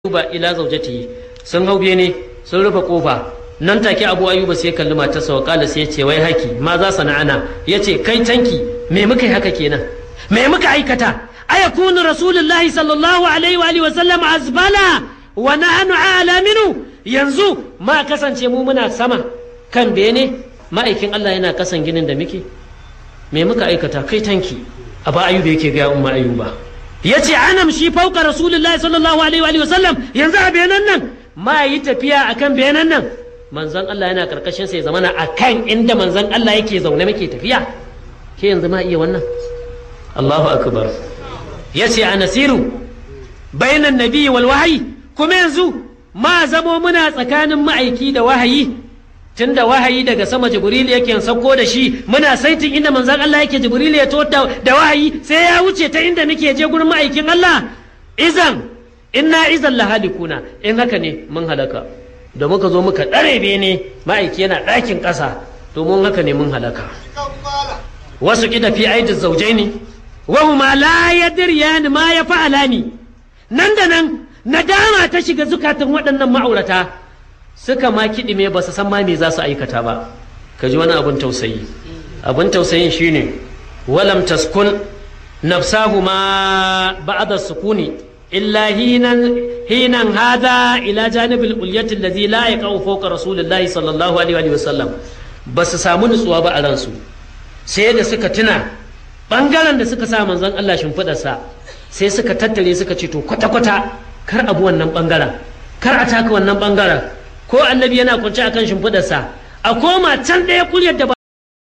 ayyuba ila zaujatihi sun hau bene sun rufe kofa nan take abu ayyuba sai kalli matarsa wa kala sai ya ce wai haki ma za sana'ana ya ce kai tanki me muka yi haka kenan me muka aikata ayakunu rasulullahi sallallahu alaihi wa alihi wa sallam azbala wa nahnu a'la minhu yanzu ma kasance mu muna sama kan bene ma'aikin Allah yana kasan ginin da muke me muka aikata kai tanki abu ayyuba yake ga umma ayyuba ya ce anam shi fauka rasulullahi sallallahu alaihi wa sallam yanzu a benan nan ma yi tafiya akan benan nan manzon Allah yana karkashin sai zamana akan inda manzon Allah yake zaune muke tafiya ke yanzu ma iya wannan Allahu akbar ya ce a nasiru bainan nabi wal wahayi kuma yanzu ma zamo muna tsakanin ma'aiki da wahayi tunda wahayi daga sama jibril yake sauko da shi muna saitin inda manzon Allah yake jibril ya to da wahayi sai ya wuce ta inda nake je gurin ma'aikin Allah izan inna izan lahalikuna in haka ne mun halaka da muka zo muka dare bene ma'aiki yana ɗakin ƙasa to mun haka ne mun halaka wasu kida fi aidin zaujaini wa huma la yadriyani ma ya fa'alani nan da nan nadama ta shiga zukatan waɗannan ma'aurata suka ma kiɗime ba su san ma me za su aikata ba ka ji wani abin tausayi abin tausayin shine walam taskun nafsahu ma ba'da sukuni illa hinan hinan hada ila janibil ulyati allazi la yaqau fawqa rasulillahi sallallahu alaihi wa sallam ba su samu nutsuwa ba a ransu sai da suka tuna bangaren da suka sa manzon Allah shimfidarsa sai suka tattare suka ce to kwata-kwata kar abu wannan bangaren kar a taka wannan bangaren ko annabi yana kwance akan shimfidarsa a koma can ɗaya kuryar da ba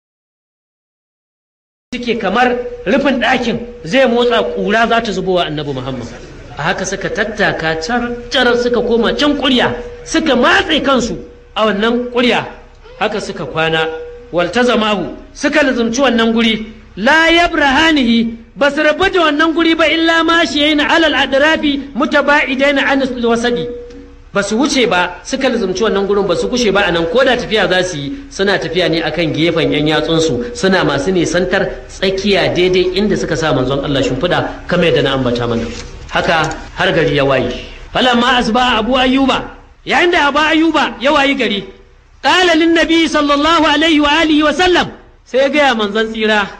suke kamar rufin ɗakin zai motsa ƙura za ta zubowa annabi muhammad a haka suka tattaka car suka koma can kurya suka matse kansu a wannan kurya haka suka kwana waltazamahu suka lazumci wannan guri la yabrahanihi ba su rabu da wannan guri ba illa ma shi yayin alal adrafi mutaba'idaina an wasadi ba su wuce ba suka lizumci wannan gurin ba su kushe ba a nan ko da tafiya za su yi suna tafiya ne akan gefen yan yatsunsu suna masu nisantar tsakiya daidai inda suka sa manzon Allah shimfiɗa kamar yadda na ambata mana haka har gari ya waye falamma asba abu ayyuba yayin da abu ayyuba ya wayi gari qala lin nabi sallallahu alaihi wa alihi wa sallam sai ya ga manzon tsira